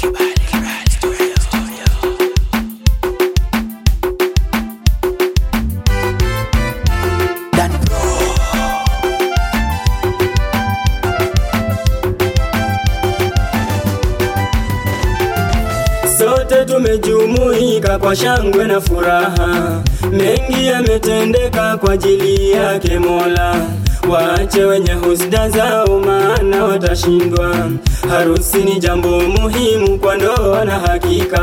Sote tumejumuika kwa shangwe na furaha, mengi yametendeka kwa ajili yake Mola. Waache wenye husda zao, maana watashindwa. Harusi ni jambo muhimu kwa ndoa na hakika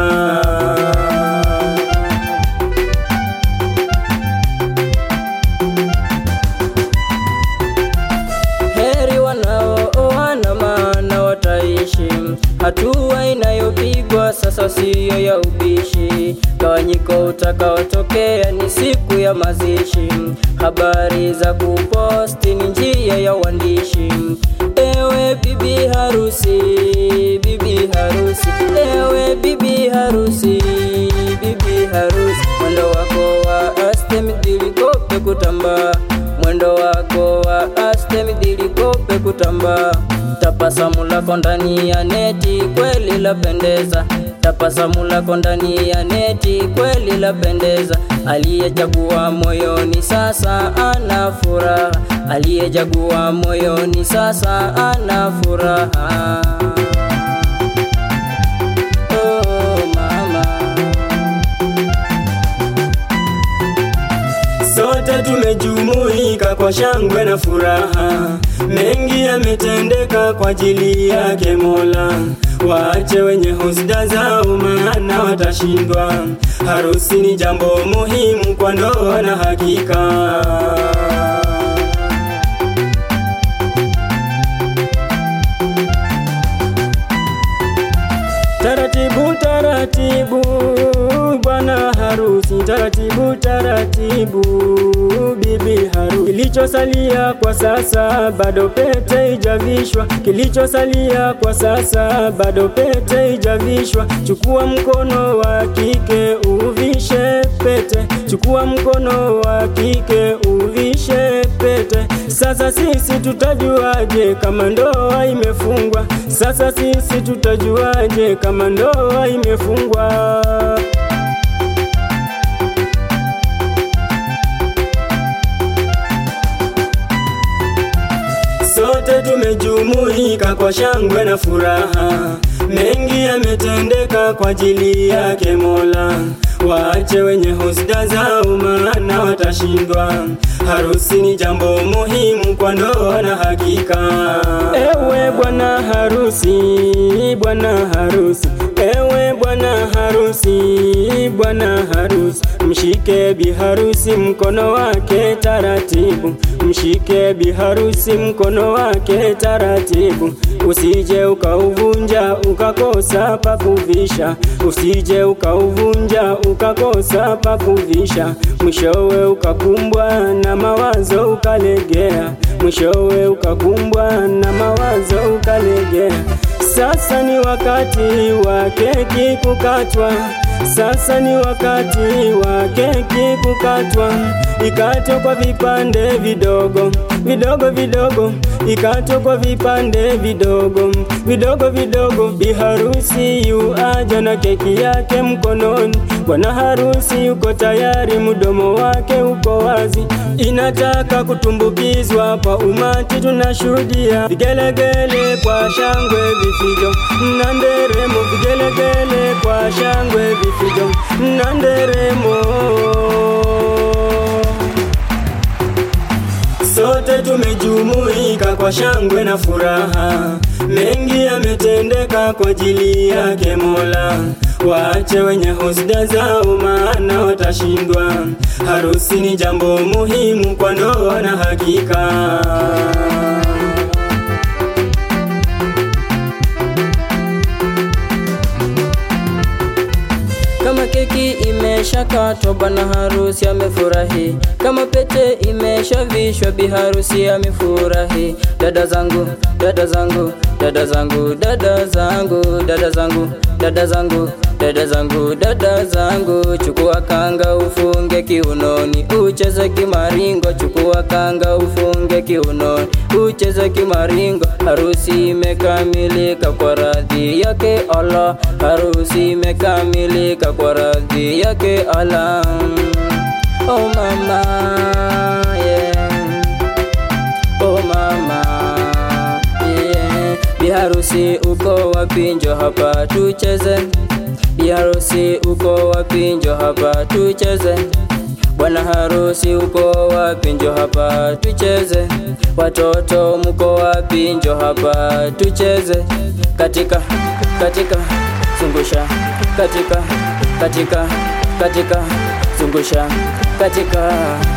Heri wanaooana maana wataishi. Hatua inayopigwa sasa siyo ya ubishi. Gawanyiko utakaotokea ni siku ya mazishi. Habari za kuposti ni njia ya uandishi. Ewe bibi harusi, bibi harusi, ewe bibi harusi, bibi harusi, mwendo wako wa aste midili kope kutambaa mwendo wako wa aste midili kope kutambaa. Tabasamu lako ndani ya neti kweli lapendeza, tabasamu lako ndani ya neti kweli lapendeza. Aliyechagua moyoni sasa ana furaha, aliyechagua moyoni sasa ana furaha. Oh, mama. Sote tumejumuika kwa shangwe na furaha, mengi yametendeka kwa ajili yake Mola. Waache wenye husda zao, maana watashindwa. Harusi ni jambo muhimu kwa ndoa na hakika. Taratibu taratibu, bwana harusi, taratibu taratibu, bibi harusi. Kilichosalia kwa sasa bado pete ijavishwa, kilichosalia kwa sasa bado pete ijavishwa. Chukua mkono wa kike uvishe pete, chukua mkono wa kike uvishe pete. Sasa sisi tutajuaje kama ndoa imefungwa? Sasa sisi tutajuaje kama ndoa imefungwa? Sote tumejumuika kwa shangwe na furaha, mengi yametendeka kwa ajili yake Mola. Waache wenye husda zao, maana watashindwa. Harusi ni jambo muhimu kwa ndoa na hakika. Ewe bwana harusi, bwana harusi, ewe bwana harusi, bwana harusi, mshike bi harusi mkono wake taratibu, mshike bi harusi mkono wake taratibu, usije ukauvunja ukakosa pa kuvisha, usije ukauvunja ukakosa pa kuvisha, mwishowe ukakumbwa na mawazo ukalegea, mwishowe ukakumbwa na mawazo ukalegea. Sasa ni wakati wa keki kukatwa, sasa ni wakati wa keki kukatwa, ikatwe kwa vipande vidogo vidogo vidogo, ikatwe kwa vipande vidogo vidogo vidogo. Bi harusi yu aja na keki yake mkononi, bwana harusi yuko tayari, mdomo wake uko wazi, inataka kutumbukizwa kwa umati. Tunashuhudia vigelegele kwa shangwe, vifijo na nderemo, vigelegele kwa shangwe, vifijo na nderemo. Sote tumejumuika kwa shangwe na furaha, mengi yametendeka kwa ajili yake Mola. Waache wenye husda zao, maana watashindwa. Harusi ni jambo muhimu kwa ndoa na hakika. Kama keki imeshakatwa, bwana harusi amefurahi. Kama pete imeshavishwa, bi harusi amefurahi. Dada zangu, dada zangu, dada zangu, dada zangu, dada zangu, dada zangu dada zangu dada zangu chukua kanga ufunge kiunoni ucheze kimaringo chukua kanga ufunge kiunoni ucheze kimaringo harusi imekamilika kwa radhi yake Allah harusi imekamilika kwa radhi yake Allah oh mama yeah oh mama yeah. biharusi uko wapi njo hapa tucheze biharusi uko wapi njo hapa tucheze bwana harusi uko wapi njo hapa tucheze watoto mko wapi njo hapa tucheze katika katika zungusha katika katika katika zungusha katika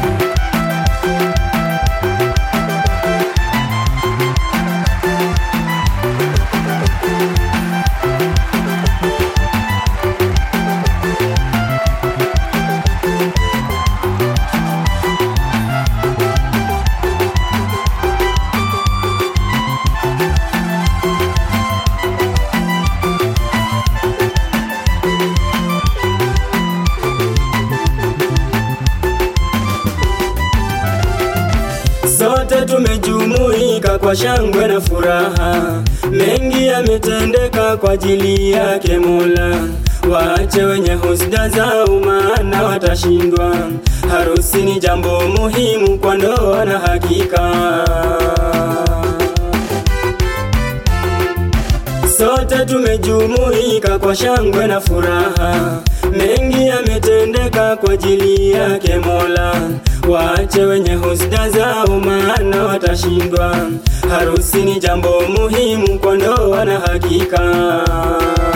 Sote tumejumuika kwa shangwe na furaha, mengi yametendeka kwa ajili yake Mola. Waache wenye husda zao, maana watashindwa. Harusi ni jambo muhimu kwa ndoa na hakika Sote tumejumuika kwa shangwe na furaha, mengi yametendeka kwa ajili yake Mola. Waache wenye husda zao, maana watashindwa. Harusi ni jambo muhimu kwa ndoa na hakika